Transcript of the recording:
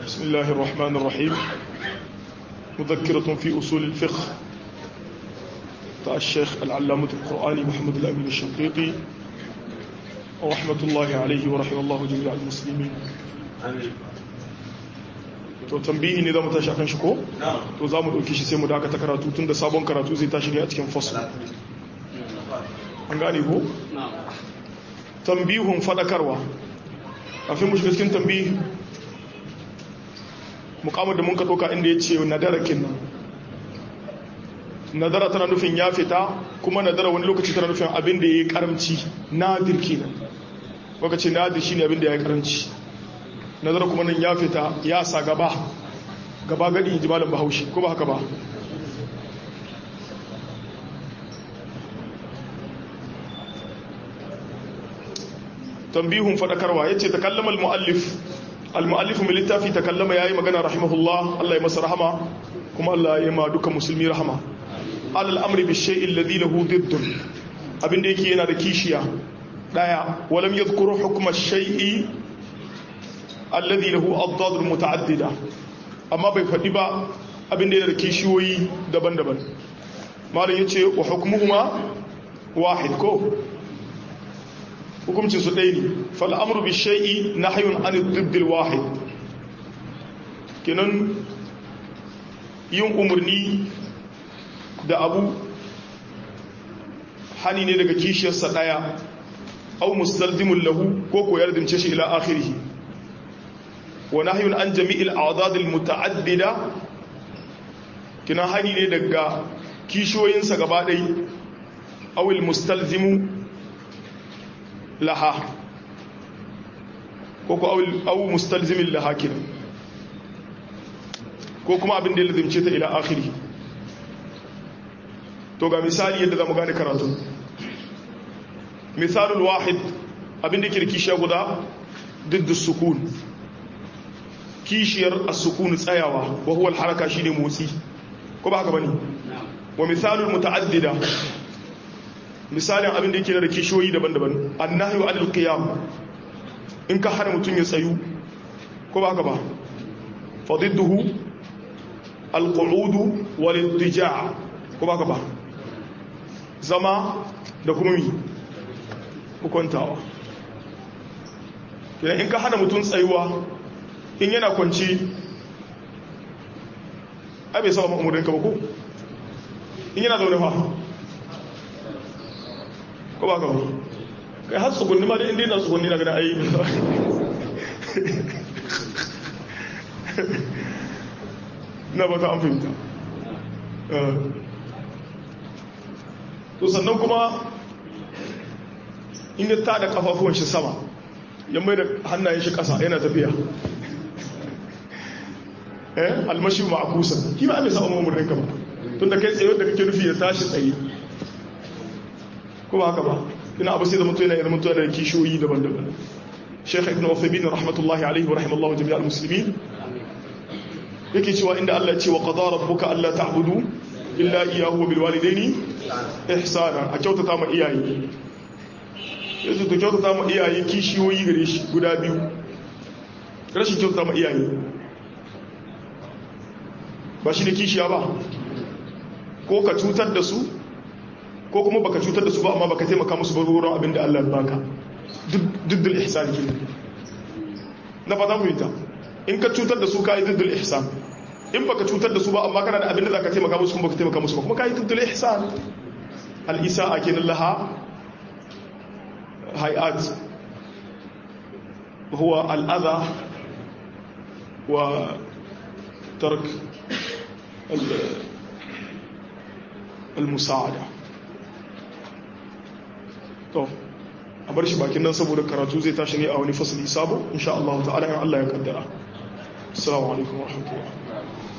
بسم الله الرحمن الرحيم مذكرة في أصول الفقه تاع الشيخ العلامة القرآني محمد الأمين الشنقيطي ورحمة الله عليه ورحمة الله جميع المسلمين to tambihi ne za mu tashi akan shi ko? to za mu ɗauki shi sai mu dakata karatu tun da sabon karatu zai tashi ne a cikin fasu an gane ko? tambihun faɗakarwa kafin mu shiga cikin tambihi mukamar da mun ka ɗauka inda ya ce nadara kinnan nadara tana nufin ya fita kuma nadara wani lokaci tana nufin abin da ya yi karamci nadir kenan waka ce nadir shi ne abin da ya yi karamci nazara kuma nan ya fita ya sa gaba gaba gadi ji malam bahaushe ko ba haka ba tambihun fadakarwa yace takallama al-muallif al-muallif min littafi takallama yayi magana rahimahullah Allah ya masa rahama kuma Allah ya ma duka musulmi rahama alal amri bi shay'i alladhi lahu diddun abinda yake yana da kishiya daya walam yadhkuru hukma shay'i alladhi lahu adad muta'addida amma bai fadi ba abinda yana da kishiyoyi daban-daban malam yace wa hukmuhuma wahid ko hukuncin su ɗaya ne fal amru bi shay'i nahyun an ad-didd al-wahid kenan yin umarni da abu hani ne daga kishiyarsa ɗaya au mustalzimun lahu ko ko yardince shi ila akhirih wa nahyun an jami'il a'dad al-muta'addida kina hani ne daga kishiyoyinsa gaba ɗai au al-mustalzimu laha ko ko au mustalzimin laha kina ko kuma abin da ya lazimce ta ila akhirih to ga misali yadda zamu gane karatu misalul wahid abin da ke kishiya guda diddu sukun kishiyar as-sukun tsayawa wa huwa al-haraka shine motsi ko ba haka bane wa misalul muta'addida misalin abin da yake da kishiyoyi daban-daban annahyu anil qiyam in ka hana mutun ya tsayu ko ba haka ba fadidduhu al-qu'ud wal-ittija' ko ba haka ba zama da kuma mi hukuntawa idan in ka hana mutum tsayuwa in yana kwanci ai bai saba ma'amurin ka ba ko in yana zaune fa ko ba ka ba kai har tsugunni ma da inda yana tsugunni na gada ayi na ba ta an fahimta to sannan kuma in ya tada kafafuwan shi sama ya mai da hannayen shi kasa yana tafiya eh almashi ma'akusa ki ba mai sa'on mamurin ka ba tun da kai tsaye da kake nufi ya tashi tsaye kuma haka ba ina abu sai da mutu yana yana mutu da kishiyoyi daban-daban sheikh ibn uthaymeen rahmatullahi alaihi wa rahimallahu jami'al muslimin yake cewa inda Allah ya ce wa qadara rabbuka alla ta'budu illa iyyahu wa bil walidaini ihsana a kyautata ma iyaye yanzu to kyautata ma iyaye kishiyoyi gare shi guda biyu rashin kyautata ma iyaye ba shi ne kishiya ba ko ka cutar da su ko kuma baka cutar da su ba amma baka taimaka musu ba wurin abin da Allah baka diddul ihsan ke na fata mu yita in ka cutar da su kai diddul ihsan in baka cutar da su ba amma kana da abin da zaka taimaka musu kuma baka taimaka musu ba kuma kai diddul ihsan al isaa kenan laha hay'at huwa al adha wa tark al musa'ada to a bar shi bakin nan saboda karatu zai tashi ne a wani fasali sabo insha Allah ta'ala in Allah ya kaddara assalamu alaikum wa rahmatullahi